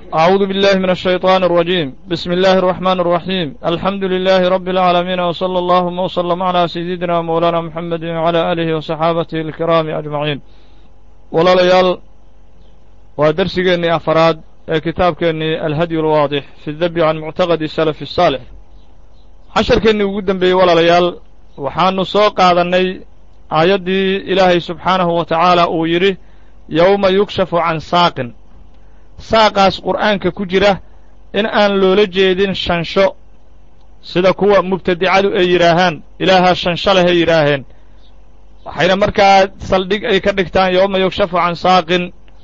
أعوذ بالله من الشيطان الرجيم بسم الله الرحمن الرحيم الحمد لله رب العالمين وصلى اللهم وسلم على سيدنا مولانا محمد وعلى آله وصحابته الكرام أجمعين walaalayaal waa dersigeennii afaraad ee kitaabkeennii alhadyu alwaadix fi dabi can muctaqadi salafi الsaalix casharkeennii ugu dembeeyey walaalayaal waxaanu soo qaadannay aayaddii ilaahay subxaanahu wa tacaala uu yidhi yowma yukshafu can saaqin saaqaas qur'aanka ku jira in aan loola jeedin shansho sida kuwa mubtadicadu ay yidhaahaan ilaahaa shansho leh ay yidhaaheen waxayna markaa saldhig ay ka dhigtaan yowma yukshafu can saaqin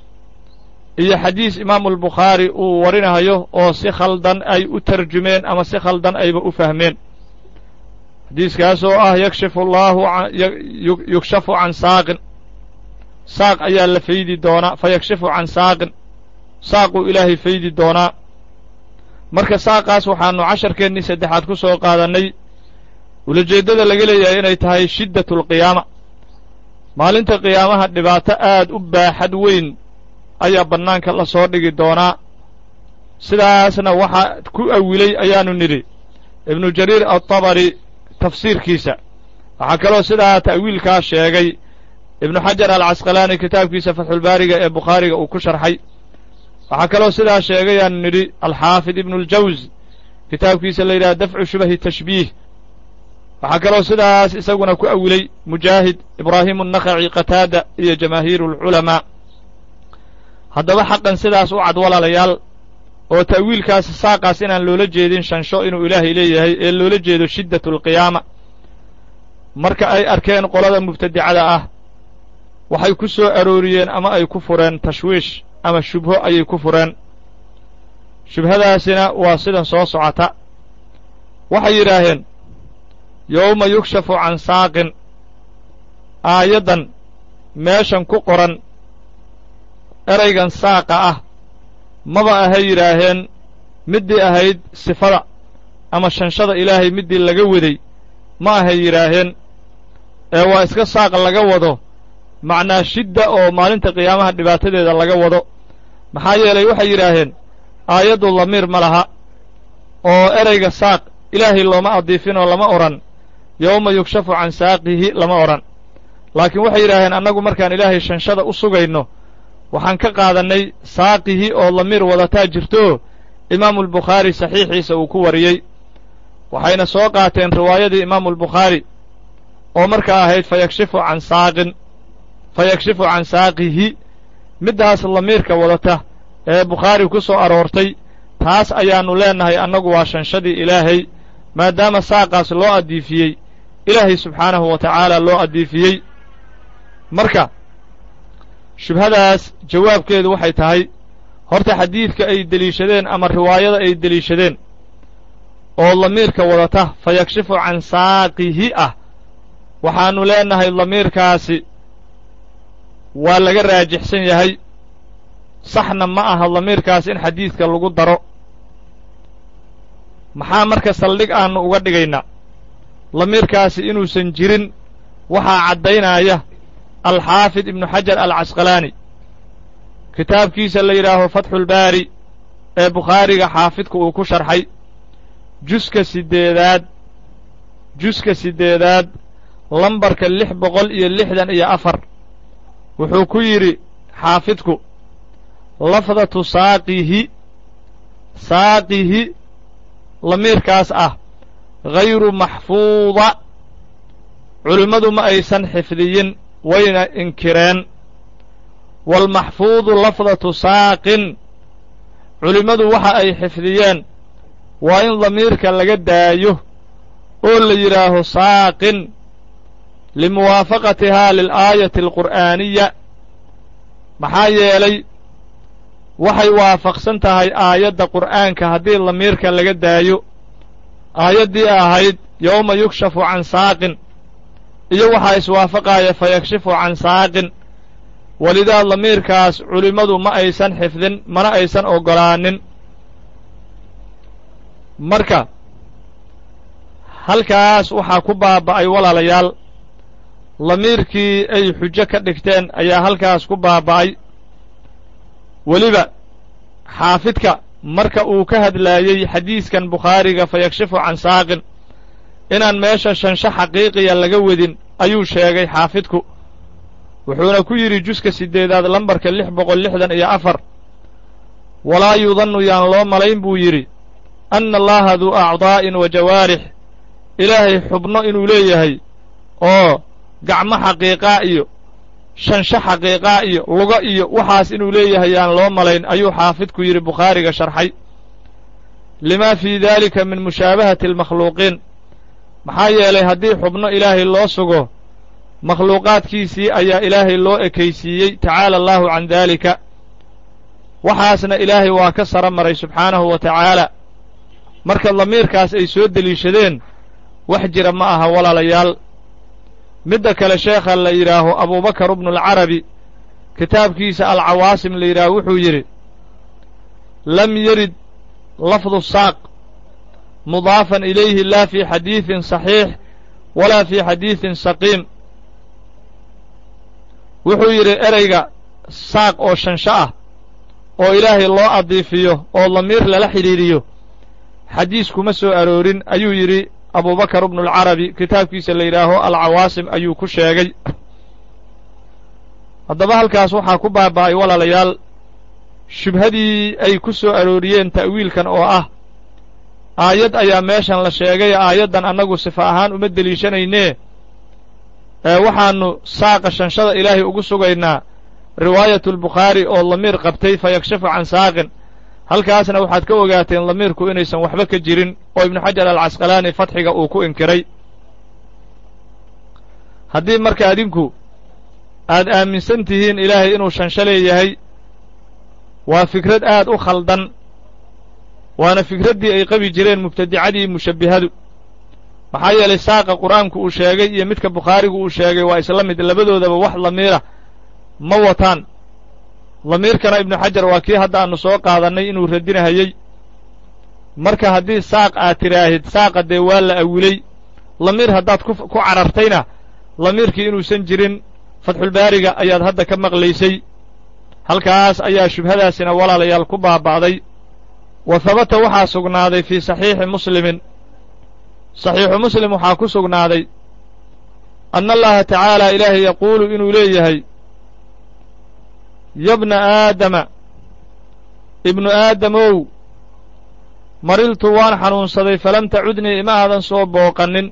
iyo xadiis imaamu albukhaari uu warinayo oo si khaldan ay u tarjumeen ama si khaldan ayba u fahmeen xadiiskaas oo ah yakshifu allaahu yukshafu can saaqin saaq ayaa la faydi doonaa fa yakshifu can saaqin saaquu ilaahay faydi doonaa marka saaqaas waxaannu casharkeennii saddexaad ku soo qaadannay ulajeeddada laga leeyahay inay tahay shiddatu alqiyaama maalinta qiyaamaha dhibaato aad u baaxad weyn ayaa bannaanka la soo dhigi doonaa sidaasna waxaa ku awilay ayaannu nidhi ibnu jariir altabari tafsiirkiisa waxaa kaloo sidaa ta'wiilkaa sheegay ibnu xajar alcasqalaani kitaabkiisa fatxulbaariga ee bukhaariga uu ku sharxay waxaa kaloo sidaa sheegayaannu nidhi alxaafid ibnu اljaws kitaabkiisa la yidhaha dafcu shubahi tashbiih waxaa kaloo sidaas isaguna ku awilay mujaahid ibraahimu الnakhaci qataada iyo jamaahiiru اlculamaa haddaba xaqan sidaas u cad walaalayaal oo ta'wiilkaas saaqaas inaan loola jeedin shansho inuu ilaahay leeyahay ee loola jeedo shiddatu alqiyaama marka ay arkeen qolada mubtadicada ah waxay ku soo arooriyeen ama ay ku fureen tashwiish ama shubho ayay ku fureen shubhadaasina waa sidan soo socota waxay yidhaaheen yowma yukshafu can saaqin aayaddan meeshan ku qoran eraygan saaqa ah maba ahay yidhaaheen middii ahayd sifada ama shanshada ilaahay middii laga waday ma ahay yidhaaheen ee waa iska saaq laga wado macnaa shidda oo maalinta qiyaamaha dhibaatadeeda laga wado maxaa yeelay waxay yidhaaheen aayaddu damiir ma laha oo erayga saaq ilaahay looma adiifinoo lama odhan yowma yukshafu can saaqihi lama odhan laakiin waxay yidhaaheen annagu markaan ilaahay shanshada u sugayno waxaan ka qaadannay saaqihi oo damiir wadataa jirto imaamulbukhaari saxiixiisa uu ku wariyey waxayna soo qaateen riwaayadii imaamulbukhaari oo markaa ahayd fa yakshifu can saaqin fa yakshifu can saaqihi middaas damiirka wadata ee bukhaari ku soo aroortay taas ayaannu leennahay annagu waa shanshadii ilaahay maadaama saaqaas loo addiifiyey ilaahay subxaanahu wa tacaala loo addiifiyey marka shubhadaas jawaabkeedu waxay tahay horta xadiidka ay deliishadeen ama riwaayada ay deliishadeen oo damiirka wadata fa yakshifu can saaqihi ah waxaannu leennahay damiirkaasi waa laga raajixsan yahay saxna ma aha damiirkaas in xadiidka lagu daro maxaa marka saldhig aannu uga dhigaynaa damiirkaasi inuusan jirin waxaa caddaynaya alxaafid ibnu xajar alcasqalaani kitaabkiisa la yidhaaho fatxulbaari ee bukhaariga xaafidku uu ku sharxay juska siddeedaad juska siddeedaad lambarka lix boqol iyo lixdan iyo afar wuxuu ku yidhi xaafidku lafdatu saaqihi saaqihi lamiirkaas ah hayru maxfuuda culimmadu ma aysan xifdiyin wayna inkireen waalmaxfuudu lafdatu saaqin culimmadu waxa ay xifdiyeen waa in damiirka laga daayo oo la yidhaaho saaqin limuwaafaqatihaa lilaayati alqur'aaniya maxaa yeelay waxay waafaqsan tahay aayadda qur'aanka haddii damiirka laga daayo aayaddii ahayd yowma yukshafu can saaqin iyo waxaa iswaafaqaaya fa yakshifu can saaqin welidaa damiirkaas culimmadu ma aysan xifdin mana aysan oggolaanin marka halkaas waxaa ku baaba'ay walaalayaal damiirkii ay xujo ka dhigteen ayaa halkaas ku baaba'ay weliba xaafidka marka uu ka hadlaayey xadiiskan bukhaariga fa yakshifu can saaqin inaan meesha shansho xaqiiqiya laga wedin ayuu sheegay xaafidku wuxuuna ku yidhi juska siddeedaad lambarka lix boqol lixdan iyo afar walaa yudannu yaan loo malayn buu yidhi anna allaha duu acdaa'in wa jawaarix ilaahay xubno inuu leeyahay oo gacmo xaqiiqaa iyo shansho xaqiiqaa iyo lugo iyo waxaas inuu leeyahay yaan loo malayn ayuu xaafidku yidhi bukhaariga sharxay limaa fii daalika min mushaabahati almakhluuqiin maxaa yeelay haddii xubno ilaahay loo sugo makhluuqaadkiisii ayaa ilaahay loo ekaysiiyey tacaala allaahu can daalika waxaasna ilaahay waa ka sara maray subxaanahu wa tacaala marka damiirkaas ay soo deliishadeen wax jira ma aha walaalayaal midda kale sheekha la yidhaaho abuubakar ibnualcarabi kitaabkiisa alcawaasim la yidhaaho wuxuu yidhi lam yarid lafdu saaq mudaafan ilayhi laa fii xadiidin saxiix walaa fii xadiidin saqiim wuxuu yidhi ereyga saaq oo shansho ah oo ilaahay loo adiifiyo oo damiir lala xidhiidhiyo xadiis kuma soo aroorin ayuu yidhi abubakar ibnualcarabi kitaabkiisa la yidhaaho alcawaasim ayuu ku sheegay haddaba halkaas waxaa ku baaba'ay walaalayaal shubhadii ay ku soo arooriyeen ta'wiilkan oo ah aayad ayaa meeshan la sheegay aayaddan annagu sifa ahaan uma deliishanaynee ee waxaannu saaqa shanshada ilaahay ugu sugaynaa riwaayatulbukhaari oo damiir qabtay fa yakshifu can saaqin halkaasna waxaad ka ogaateen damiirku inaysan waxba ka jirin oo ibnu xajar alcasqalaani fatxiga uu ku inkiray haddii marka adinku aad aaminsan tihiin ilaahay inuu shansho leeyahay waa fikrad aad u khaldan waana fikraddii ay qabi jireen mubtadicadii mushabbihadu maxaa yeelay saaqa qur'aanku uu sheegay iyo midka bukhaarigu uu sheegay waa isla mid labadoodaba wax damiira ma wataan damiirkana ibnu xajar waa kii hadda aanu soo qaadannay inuu radinahayey marka haddii saaq aad tidhaahid saaqa dee waa la awilay damiir haddaad ku ku carartayna damiirkii inuusan jirin fatxulbaariga ayaad hadda ka maqlaysay halkaas ayaa shubhadaasina walaalayaal ku baaba'day wa habata waxaa sugnaaday fii saxiixi muslimin saxiixu muslim waxaa ku sugnaaday anna allaha tacaala ilaahay yaquulu inuu leeyahay yabna aadama ibnu aadamow mariltu waan xanuunsaday falam tacudnii ima aadan soo booqannin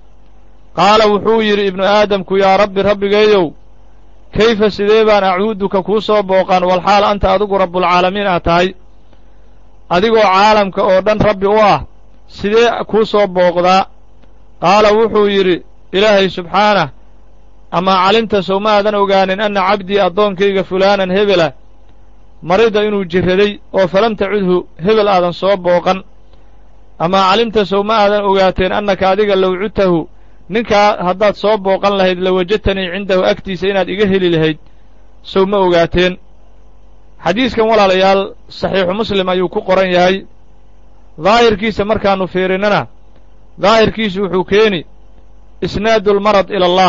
qaala wuxuu yidhi ibnu aadamku yaa rabbi rabbigeeyow kayfa sidee baan acuuduka kuu soo booqan walxaal anta adigu rabbulcaalamiin aad tahay adigoo caalamka oo dhan rabbi u ah sidee kuu soo booqdaa qaala wuxuu yidhi ilaahay subxaanah amaa calimta sow ma aadan ogaanin anna cabdii addoonkayga fulaanan hebela marida inuu jirraday oo falam tacudhu hebel aadan soo booqan amaa calimta sow ma aadan ogaateen annaka adiga low cudtahu ninkaa haddaad soo booqan lahayd lawajadtanii cindahu agtiisa inaad iga heli lahayd sow ma ogaateen xadiiskan walaalayaal saxiixu muslim ayuu ku qoran yahay daahirkiisa markaannu fiirinnana daahirkiisu wuxuu keeni isnaadu almarad ila allah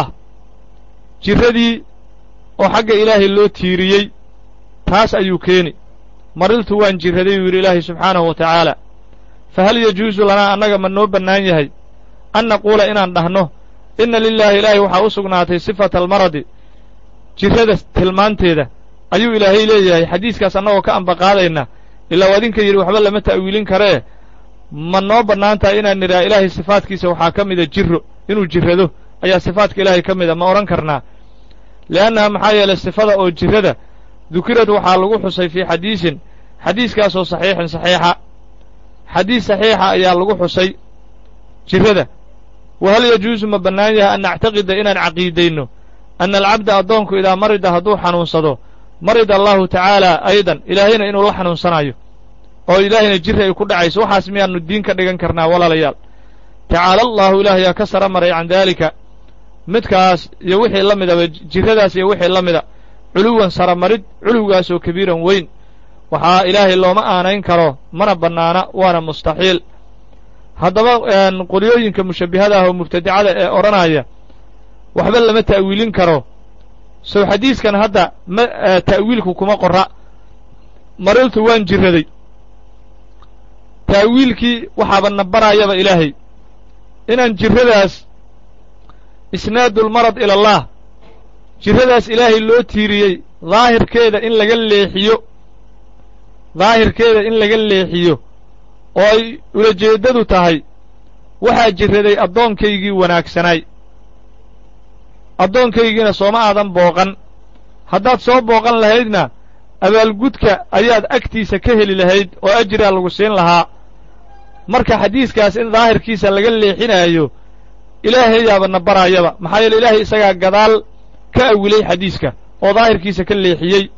jirradii oo xagga ilaahay loo tiiriyey taas ayuu keeni mariltu waan jirraday buu yidhi ilaahay subxaanahu wa tacaala fa hal yajuusu lanaa annaga ma noo bannaan yahay an naquula inaan dhahno inna lilaahi ilaahay waxaa u sugnaatay sifata almaradi jirrada tilmaanteeda ayuu ilaahay leeyahay xadiiskaas annagoo ka ambaqaadayna ilaa adinka yidhi waxba lama ta'wiilin karee ma noo bannaan tahay inaan nidhaha ilaahay sifaadkiisa waxaa ka mida jirro inuu jirrado ayaa sifaadka ilaahay ka mida ma odhan karnaa li'annaha maxaa yeelay sifada oo jirrada dukirad waxaa lagu xusay fii xadiisin xadiiskaasoo saxiixin saxiixa xadiis saxiixa ayaa lagu xusay jirrada wa hal yajuusu ma bannaan yahay an nactaqida inaan caqiidayno anna alcabda addoonku idaa marida hadduu xanuunsado marida allahu tacaala aydan ilaahayna inuu la xanuunsanayo oo ilaahayna jirri ay ku dhacayso waxaas miyaannu diin ka dhigan karnaa walaalayaal tacaala allaahu ilaah yaa ka sara maray can daalika midkaas iyo wixii la midaba jirradaas iyo wixii la mida culuwan saramarid culuwgaasoo kabiiran weyn waxaa ilaahay looma aanayn karo mana bannaana waana mustaxiil haddaba qolyooyinka mushabbihada ah oo mubtadicada ee odhanaya waxba lama ta'wiilin karo sow xadiiskan hadda ma ta'wiilku kuma qorra mariltu waan jiraday taawiilkii waxaaba na baraayaba ilaahay inaan jirradaas isnaadulmarad ila allah jirradaas ilaahay loo tiiriyey daahirkeeda in laga leexiyo daahirkeeda in laga leexiyo oo ay ulajeeddadu tahay waxaa jirraday addoonkaygii wanaagsanaay addoonkaygiina sooma aadan booqan haddaad soo booqan lahaydna abaalgudka ayaad agtiisa ka heli lahayd oo ajriaa lagu siin lahaa marka xadiiskaas in daahirkiisa laga leexinaayo ilaahayaaba na baraayaba maxaa yeele ilaahay isagaa gadaal ka awilay xadiiska oo daahirkiisa ka leexiyey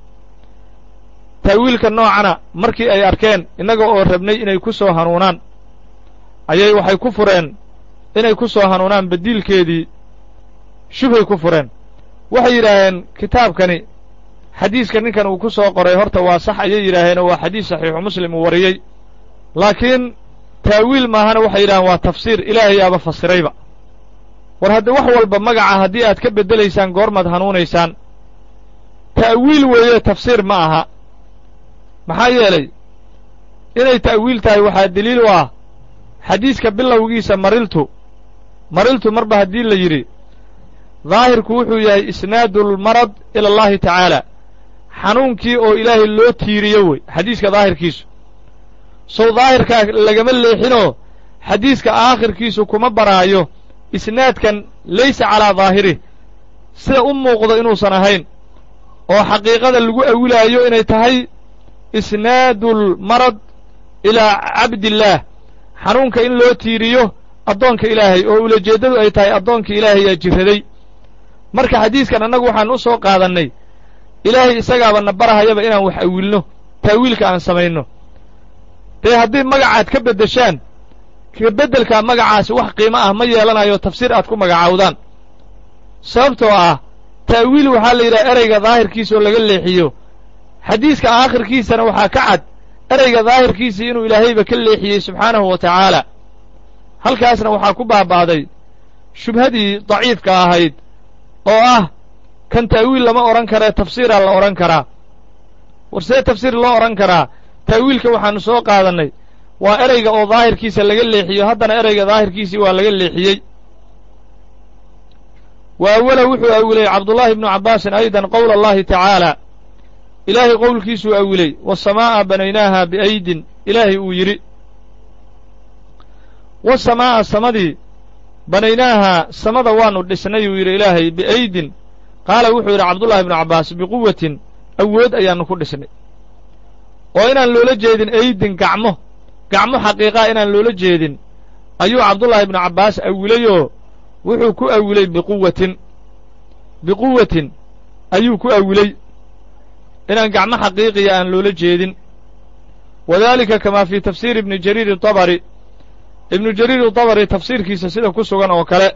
ta'wiilka noocana markii ay arkeen innaga oo rabnay inay ku soo hanuunaan ayay waxay ku fureen inay ku soo hanuunaan badiilkeedii shubhay ku fureen waxay yidhaaheen kitaabkani xadiiska ninkan uu ku soo qoray horta waa sax ayay yidhaaheenoo waa xadiis saxiixu muslim uu wariyey laakiin taawiil maahana waxay yidhaheen waa tafsiir ilaahayaaba fasirayba war hadda wax walba magaca haddii aad ka beddelaysaan goormaad hanuunaysaan ta'wiil weeye tafsiir ma aha maxaa yeelay inay ta'wiil tahay waxaa deliil u ah xadiiska bilowgiisa mariltu mariltu marba haddii la yidhi daahirku wuxuu yahay isnaadulmarad ila allahi tacaala xanuunkii oo ilaahay loo tiiriyo wey xadiiska daahirkiisu sow daahirkaa lagama leexinoo xadiiska aakhirkiisu kuma baraayo isnaadkan laysa calaa daahirih sida u muuqdo inuusan ahayn oo xaqiiqada lagu awilaayo inay tahay isnaadulmarad ilaa cabdillaah xanuunka in loo tiiriyo addoonka ilaahay oo ulajeeddadu ay tahay addoonka ilaahayaa jirraday marka xadiiskan annagu waxaan u soo qaadannay ilaahay isagaaba na barahayaba inaan wax awilno taawiilka aan samayno dee haddii magacaad ka beddeshaan kabeddelkaa magacaasi wax qiimo ah ma yeelanayo tafsiir aad ku magacaawdaan sababtoo ah ta'wiil waxaa la yidhaha ereyga daahirkiisa oo laga leexiyo xadiiska aakhirkiisana waxaa ka cad ereyga daahirkiisii inuu ilaahayba ka leexiyey subxaanahu wa tacaala halkaasna waxaa ku baaba'day shubhadii daciifka ahayd oo ah kan ta'wiil lama odhan karee tafsiiraa la odhan karaa war see tafsiir loo odhan karaa ta'wiilka waxaannu soo qaadannay waa ereyga oo daahirkiisa laga leexiyo haddana ereyga daahirkiisii waa laga leexiyey wa awala wuxuu awilay cabdullaahi ibnu cabbaasin aydan qowla allahi tacaala ilaahay qowlkiisuu awilay wasamaa'a banaynaaha biaydin ilaahay uu yidhi wasamaa'a samadii banaynaahaa samada waannu dhisnay uu yidhi ilaahay biaydin qaala wuxuu yidhi cabdullahi ibnu cabbaas biquwatin awood ayaannu ku dhisnay oo inaan loola jeedin aydin gacmo gacmo xaqiiqaa inaan loola jeedin ayuu cabdullaahi ibnu cabbaas awilayoo wuxuu ku awilay biquwatin biquwatin ayuu ku awilay inaan gacmo xaqiiqiya aan loola jeedin wadaalika kamaa fii tafsiiri ibni jariiri dabari ibnu jariir dabari tafsiirkiisa sida ku sugan oo kale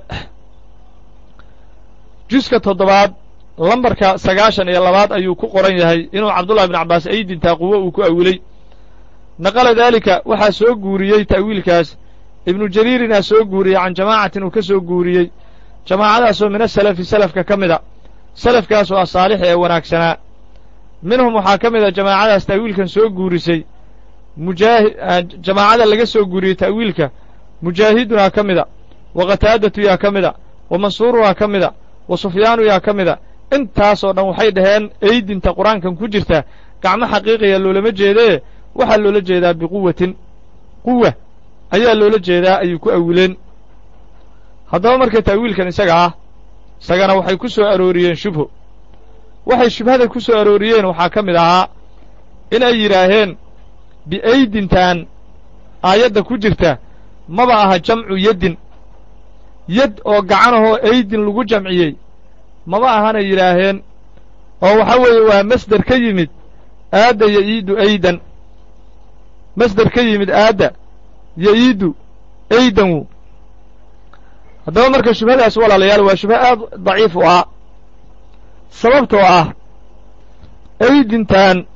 juska toddobaad lambarka sagaashan iyo labaad ayuu ku qoran yahay inuu cabdullahi ibnu cabbaas aydintaa quwo uu ku awilay naqala daalika waxaa soo guuriyey ta'wiilkaas ibnu jariirinaa soo guuriyey can jamaacatin uu ka soo guuriyey jamaacadaasoo min asalafi salafka ka mida salafkaasoo asaalix ee wanaagsanaa minhum waxaa ka mid a jamaacadaas ta'wiilkan soo guurisay mujaahi jamaacada laga soo guuriyey ta'wiilka mujaahidunaa ka mida wa qataadatu yaa ka mida wa mansuurunaa ka mida wa sufyaanu yaa ka mida intaasoo dhan waxay dhaheen eydinta qur-aankan ku jirta gacmo xaqiiqiya loolama jeedee waxaa loola jeedaa biquwatin quwa ayaa loola jeedaa ayuu ku awileen haddaba marka ta'wiilkan isaga ah isagana waxay ku soo arooriyeen shubho waxay shubhada ku soo arooriyeen waxaa ka mid ahaa inay yidhaaheen biaydintan aayadda ku jirta maba aha jamcu yaddin yad oo gacanahoo aydin lagu jamciyey maba ahanay yidhaaheen oo waxa weeye waa masder ka yimid aadda ya'iidu aydan masder ka yimid aadda ya'iidu aydanwu haddaba marka shubhadaas walaalayaal waa shubho aad daciif u ah sababtoo ah aydintan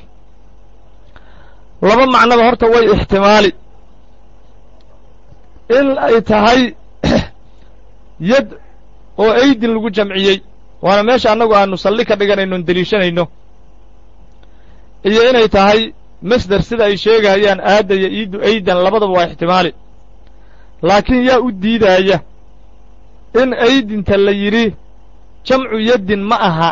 laba macnoba horta way ixtimaali in ay tahay yad oo aydin lagu jamciyey waana meesha annagu aanu salli ka dhiganayno on deliishanayno iyo inay tahay masder sida ay sheegayaan aadda iyo iiddu aydan labadaba waa ixtimaali laakiin yaa u diidaaya in aydinta la yidhi jamcu yaddin ma aha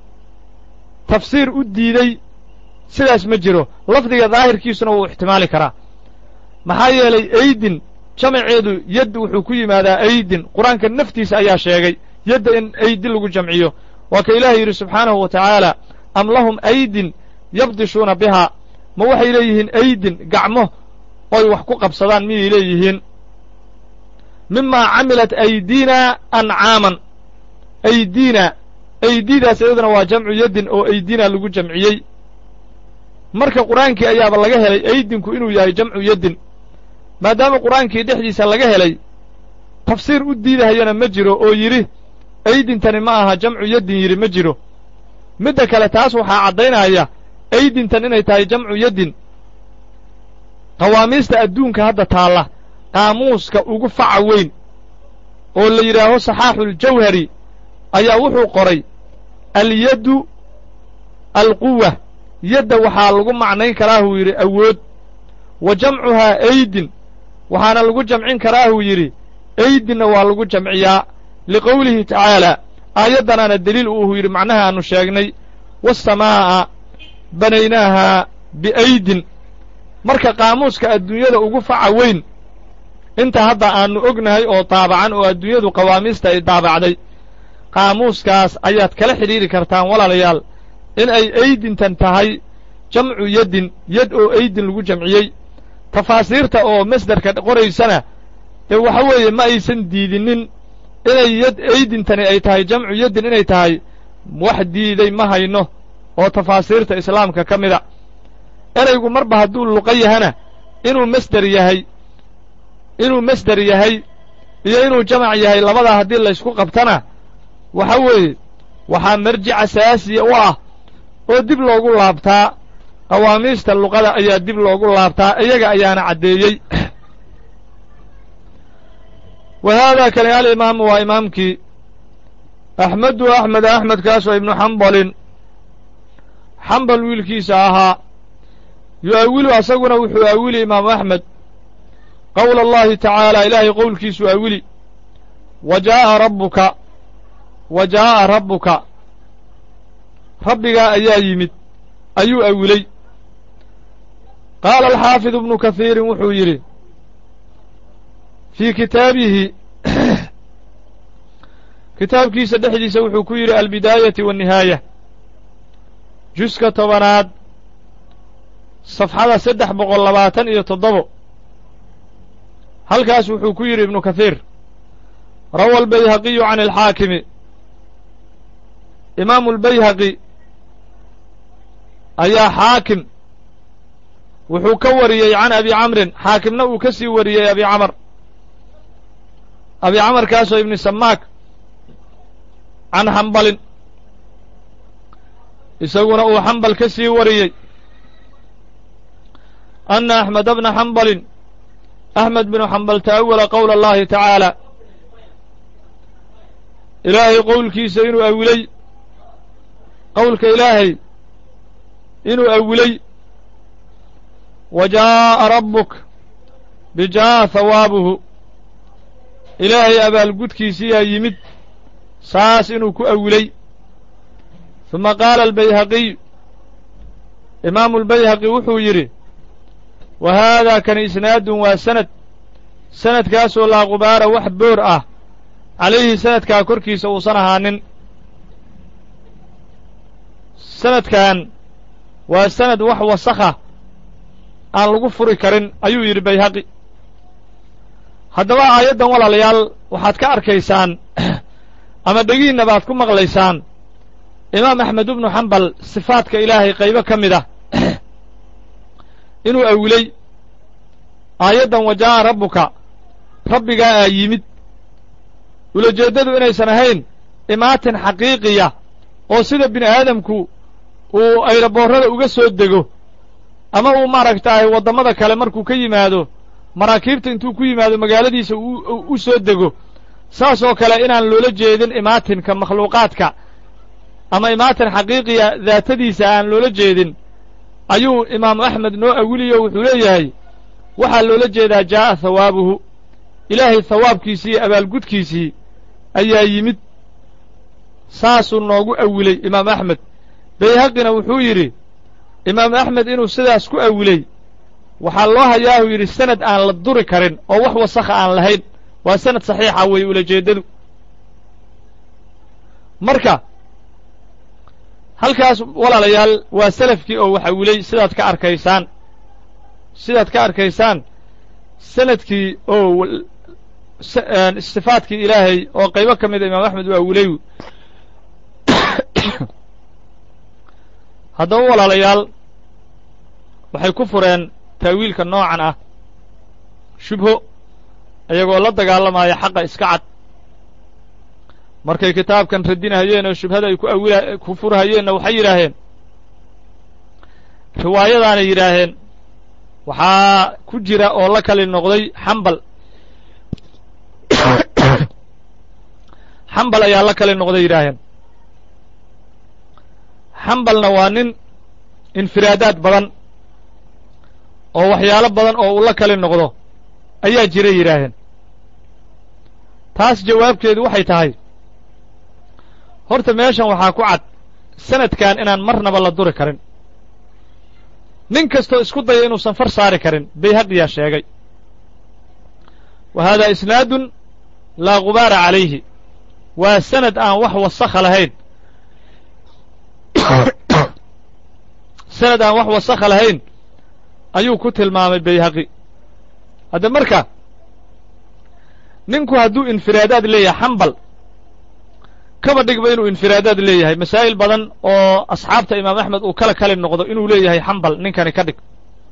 tafsiir u diiday sidaas ma jiro lafdiga daahirkiisuna wuu ixtimaali karaa maxaa yeelay aydin jamaceedu yadd wuxuu ku yimaadaa aydin qur-aanka naftiisa ayaa sheegay yadda in aydi lagu jamciyo waa ka ilaahay yidhi subxaanahu wa tacaala am lahum aydin yabdishuuna bihaa ma waxay leeyihiin aydin gacmo oy wax ku qabsadaan miyay leeyihiin mimaa camilat aydiina ancaaman aydiina aydidaas iyaduna waa jamcu yaddin oo aydiina lagu jamciyey marka qur-aankii ayaaba laga helay aydinku inuu yahay jamcu yaddin maadaama qur-aankii dhexdiisa laga helay tafsiir u diidahayana ma jiro oo yidhi aydintani ma aha jamcu yaddin yidhi ma jiro midda kale taas waxaa caddaynaya aydintan inay tahay jamcu yaddin qawaamiista adduunka hadda taalla qaamuuska ugu faca weyn oo la yidhaaho saxaaxuuljawhari ayaa wuxuu qoray alyaddu alquwa yadda waxaa lagu macnayn karaahuu yidhi awood wa jamcuhaa aydin waxaana lagu jamcin karaahuu yidhi aydinna waa lagu jamciyaa liqowlihi tacaalaa aayaddanaana deliil uuhu yidhi macnaha aannu sheegnay waasamaa'a banaynaahaa biaydin marka qaamuuska adduunyada ugu faca weyn inta hadda aannu ognahay oo daabacan oo adduunyadu qawaamiista ay daabacday qaamuuskaas ayaad kala xidhiiri kartaan walaalayaal in ay aydintan tahay jamcu yaddin yad oo aydin lagu jamciyey tafaasiirta oo masderka qoraysana ee waxa weeye ma aysan diidinin inay yad aydintani ay tahay jamcu yaddin inay tahay wax diiday ma hayno oo tafaasiirta islaamka ka mida eraygu marba hadduu luqa yahana inuu masder yahay inuu masder yahay iyo inuu jamac yahay labadaa haddii laysku qabtana waxa weeye waxaa marjic asaasiya u ah oo dib loogu laabtaa qawaamiista luqada ayaa dib loogu laabtaa iyaga ayaana caddeeyey wa haadaa kani alimaamu waa imaamkii axmedu axmed axmedkaasoo ibnu xambalin xambal wiilkiisa ahaa yu'awilu asaguna wuxuu awili imaamu axmed qowla allahi tacaala ilaahay qowlkiisuu awili wa jaa'a rabbuka wa jaa'a rabbuka rabbigaa ayaa yimid ayuu awilay qaala alxaafid ibnu kahiirin wuxuu yidhi fii kitaabihi kitaabkiisa dhexdiisa wuxuu ku yidhi albidaayati waannihaaya juska tobanaad safxada saddex boqol labaatan iyo toddobo halkaas wuxuu ku yidhi ibnu kahiir rawa albayhaqiyu can alxaakimi imaamu albayhaqi ayaa xaakim wuxuu ka wariyey can abi camrin xaakimna uu ka sii wariyey abi camar abi camarkaasoo ibni samaak can xambalin isaguna uu xambal ka sii wariyey anna axmeda bna xambalin axmed binu xambal ta'awala qowla allahi tacaala ilaahay qowlkiisa inuu awilay qowlka ilaahay inuu awilay wa jaa'a rabbuk bijaa'a hawaabuhu ilaahay abaalgudkiisiyaa yimid saas inuu ku awilay ثuma qaala albayhaqiy imaamu albayhaqi wuxuu yidhi wa haadaa kani isnaadun waa sanad sanadkaasoo laa qubaara wax boor ah calayhi sanadkaa korkiisa uusan ahaanin sanadkan waa sanad wax wasakha aan lagu furi karin ayuu yidhi bayhaqi haddaba aayaddan walaalayaal waxaad ka arkaysaan ama dhegiinna baad ku maqlaysaan imaam axmed ibnu xambal sifaadka ilaahay qaybo ka mid ah inuu awilay aayaddan wa jaa'a rabbuka rabbigaa aa yimid ulajeeddadu inaysan ahayn imaatin xaqiiqiya oo sida bini aadamku uu ayraboorrada uga soo dego ama uu maaragtaahay waddamada kale markuu ka yimaado maraakiibta intuu ku yimaado magaaladiisa u soo dego saas oo kale inaan loola jeedin imaatinka makhluuqaadka ama imaatin xaqiiqiya daatadiisa aan loola jeedin ayuu imaamu axmed noo awiliyo wuxuu leeyahay waxaa loola jeedaa jaa'a hawaabuhu ilaahay hawaabkiisii iyo abaalgudkiisii ayaa yimid saasuu noogu awilay imaam axmed bayhaqina wuxuu yidhi imaam axmed inuu sidaas ku awilay waxaa loo hayaahu yidhi sanad aan la duri karin oo wax wasakha aan lahayn waa sanad saxiixa weeye ulajeeddadu marka halkaas walaalayaal waa salafkii oo wax awilay sidaad ka arkaysaan sidaad ka arkaysaan sanadkii oo sifaadkii ilaahay oo qaybo ka mida imaam axmed u awilay haddaba walaalayaal waxay ku fureen taawiilka noocan ah shubho iyagoo la dagaalamaya xaqa iska cad markay kitaabkan radinahayeen oo shubhada ay ku awila ku furhayeenna waxay yidhaaheen riwaayadaanay yidhaaheen waxaa ku jira oo la kali noqday xambal xambal ayaa la kali noqday yidhaaheen xambalna waa nin infiraadaad badan oo waxyaalo badan oo uu la kali noqdo ayaa jira yidhaaheen taas jawaabkeedu waxay tahay horta meeshan waxaa ku cad sanadkan inaan marnaba la duri karin nin kastoo isku daya inuusan far saari karin bayhaqiyaa sheegay wa haadaa isnaadun laa gubaara calayhi waa sanad aan wax wasakha lahayn sanad aan wax wasakha lahayn ayuu ku tilmaamay bayhaqi hadda marka ninku hadduu infiraadaad leeyahay xambal kaba dhigba inuu infiraadaad leeyahay masaa'il badan oo asxaabta imaam axmed uu kala kali noqdo inuu leeyahay xambal ninkani ka dhig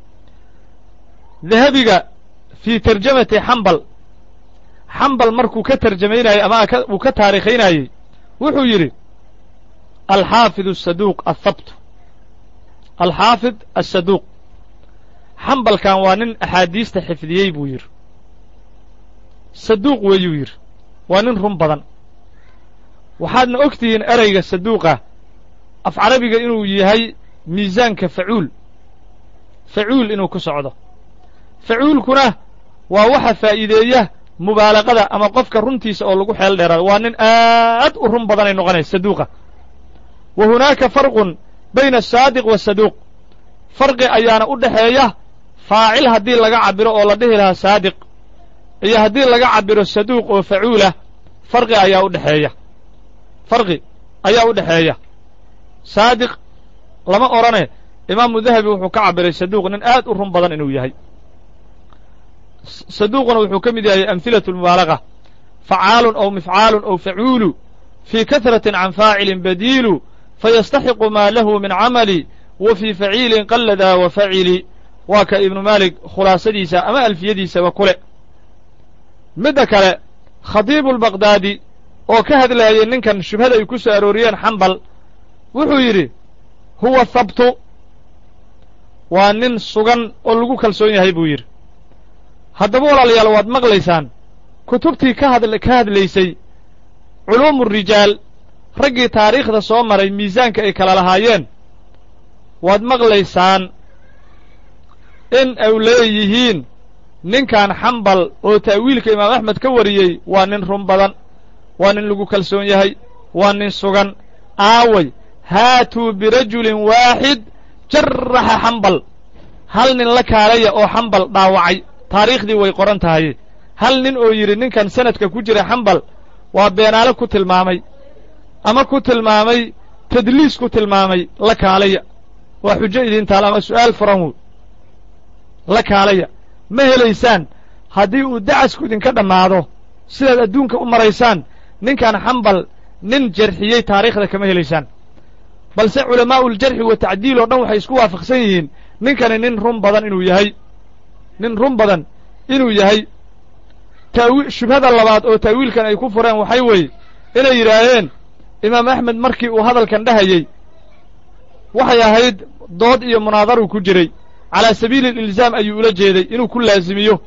dahabiga fii tarjamati xambal xambal markuu ka tarjamaynayey ama uu ka taariikhaynayey wuxuu yidhi alxaafid asaduuq athabt alxaafid asaduuq xambalkan waa nin axaadiista xifdiyey buu yidhi saduuq weeyuu yidhi waa nin run badan waxaadna og tihiin ereyga saduuqa af carabiga inuu yahay miisaanka facuul facuul inuu ku socdo facuulkuna waa waxa faa'iideeya mubaalaqada ama qofka runtiisa oo lagu xeel dheeraado waa nin aad u run badanay noqonaysa saduuqa wa hunaaka farqun bayna asaadiq waasaduuq farqi ayaana u dhexeeya faacil haddii laga cabiro oo la dhihi lahaa saadiq iyo haddii laga cabiro saduuq oo facuulah farqi ayaa u dhexeeya farqi ayaa u dhexeeya saadiq lama odhane imaamu dahabi wuxuu ka cabiray saduuq nin aad u run badan inuu yahay saduuquna wuxuu ka mid yahay amhilatu lmubaalaga facaalun aw mifcaalun aw facuulu fii kahratin can faacilin badiilu fayastaxiqu maa lahu min camali wa fii faciilin qalladaa wa facili waa ka ibnu maalik khulaasadiisa ama alfiyadiisaba kule midda kale khadiibu lbaqdaadi oo ka hadlaayay ninkan shubhada ay ku soo arooriyeen xambal wuxuu yidhi huwa habtu waa nin sugan oo lagu kalsoon yahay buu yidhi haddaba walaalayaal waad maqlaysaan kutubtii ka had ka hadlaysay culuumu rijaal raggii taariikhda soo maray miisaanka ay kala lahaayeen waad maqlaysaan in ay leeyihiin ninkan xambal oo ta'wiilka imaam axmed ka wariyey waa nin run badan waa nin lagu kalsoon yahay waa nin sugan aaway haatuu birajulin waaxid jaraxa xambal hal nin la kaalaya oo xambal dhaawacay taariikhdii way qoran tahay hal nin oo yidhi ninkan sanadka ku jira xambal waa beenaale ku tilmaamay ama ku tilmaamay tadliis ku tilmaamay la kaalaya waa xujo idin taal ama su'aal furan wey la kaalaya ma helaysaan haddii uu dacasku idinka dhammaado sidaad adduunka u maraysaan ninkan xambal nin jarxiyey taariikhda kama helaysaan balse culamaa'uljarxi wa tacdiil oo dhan waxay isku waafaqsan yihiin ninkani nin run badan inuu yahay nin run badan inuu yahay taawi shubhada labaad oo ta'wiilkan ay ku fureen waxay weeye inay yidhaaheen imaam axmed markii uu hadalkan dhahayey waxay ahayd dood iyo munaadaru ku jiray calaa sabiili alilzaam ayuu ula jeeday inuu ku laazimiyo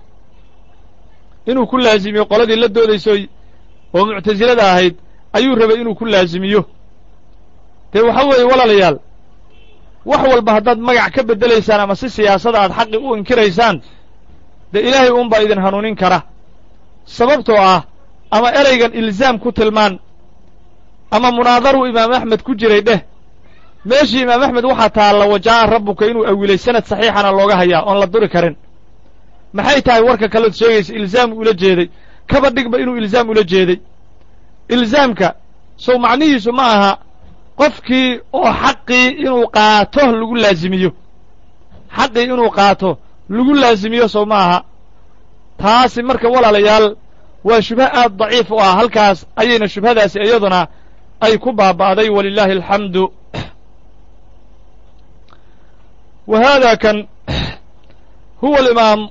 inuu ku laazimiyo qoladii la doodaysoy oo muctasilada ahayd ayuu rabay inuu ku laazimiyo dee waxa weeye walaalayaal wax walba haddaad magac ka beddelaysaan ama si siyaasada aad xaqi u inkiraysaan dee ilaahay uunbaa idin hanuunin kara sababtoo ah ama ereygan ilzaam ku tilmaan ama munaadaru imaam axmed ku jiray dheh meeshii imaam axmed waxaa taalla wajaa'a rabbuka inuu awilay sanad saxiixana looga hayaa oon la duri karin maxay tahay warka kaleod sheegaysa ilzaam ula jeeday kaba dhigba inuu ilzaam ula jeeday ilzaamka sow macnihiisu ma aha qofkii oo xaqii inuu qaato lagu laazimiyo xaqii inuu qaato lagu laazimiyo sow ma aha taasi marka walaalayaal waa shubho aad daciif u ah halkaas ayayna shubhadaasi iyaduna ay ku baaba'day walilaahi alxamdu wa haada kan huwa alimaam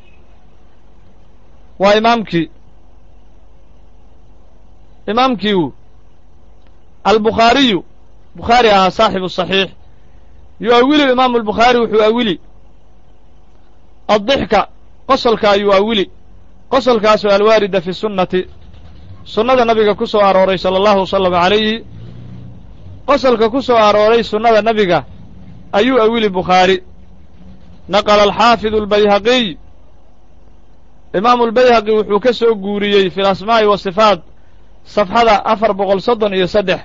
waa imaamkii imaamkiiu albukhaariyu bukhaari ahaa saaxibu saxiix yu'awilu imaamu albukhaari wuxuu awili addixka qosolka ayuu awili qosolkaasoo alwaarida fi sunnati sunnada nabiga ku soo arooray sala allahu wasalam calayhi qosolka ku soo arooray sunnada nabiga ayuu awili bukhaari naqala alxaafidu albayhaqiy imaamu albayhaqi wuxuu ka soo guuriyey fi alasmaa'i wasifaat safxada afar boqol soddon iyo saddex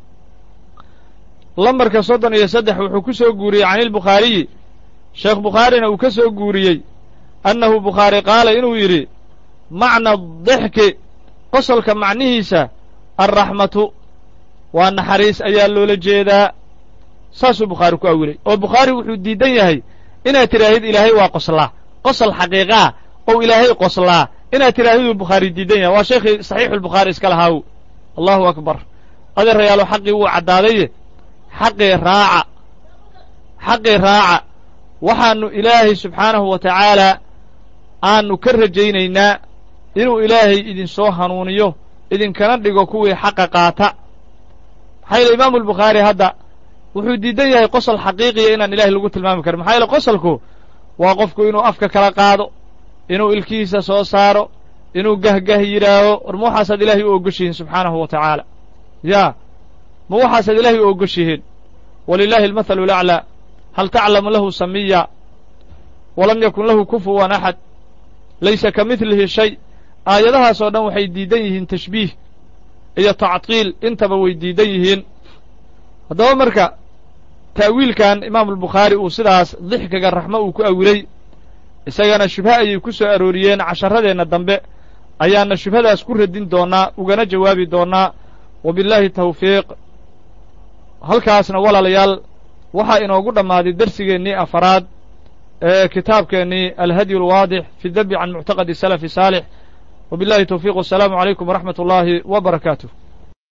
lambarka soddon iyo saddex wuxuu ku soo guuriyey can ilbukhaariyi sheekh bukhaarina uu ka soo guuriyey annahu bukhaari qaala inuu yidhi macna dixki qosolka macnihiisa alraxmatu waa naxariis ayaa loola jeedaa saasuu bukhaari ku awilay oo bukhaari wuxuu diidan yahay inaad tidhaahid ilaahay waa qoslaa qosol xaqiiqaa ou ilaahay qoslaa inaad tidhaahiduu bukhaari diidan yahay waa sheekhii saxiixulbukhaari iska lahaaw allahu akbar adeerayaalo xaqii wuu caddaadaye xaqii raaca xaqii raaca waxaannu ilaahay subxaanahu wa tacaalaa aanu ka rajaynaynaa inuu ilaahay idinsoo hanuuniyo idinkana dhigo kuwii xaqa qaata maxaa yeele imaamu albukhaari hadda wuxuu diidan yahay qosol xaqiiqiya inaan ilahay lagu tilmaami karin maxaa yeele qosolku waa qofku inuu afka kala qaado inuu ilkihiisa soo saaro inuu gahgah yidhaaho war ma waxaasaad ilaahay u ogoshihiin subxaanahu wa tacaala yaa ma waxaasaad ilaahay u ogoshihiin walilaahi almathalu alaclaa hal taclamu lahu samiya walam yakun lahu kufuwan axad laysa ka midlihi shay aayadahaas oo dhan waxay diidan yihiin tashbiih iyo tactiil intaba way diidan yihiin haddaba marka ta'wiilkan imaamu albukhaari uu sidaas dixkiga raxmo uu ku awilay isagana shubho ayay ku soo arooriyeen casharadeenna dambe ayaana shubhadaas ku radin doonnaa ugana jawaabi doonnaa wa billaahi tawfiiq halkaasna walaalayaal waxaa inoogu dhammaaday dersigeennii afaraad ee kitaabkeennii alhadyu alwaadix fi dabi can muctaqadi salafi saalix wa billahi tawfiiq wasalaamu calaykum waraxmat ullaahi wa barakaatuh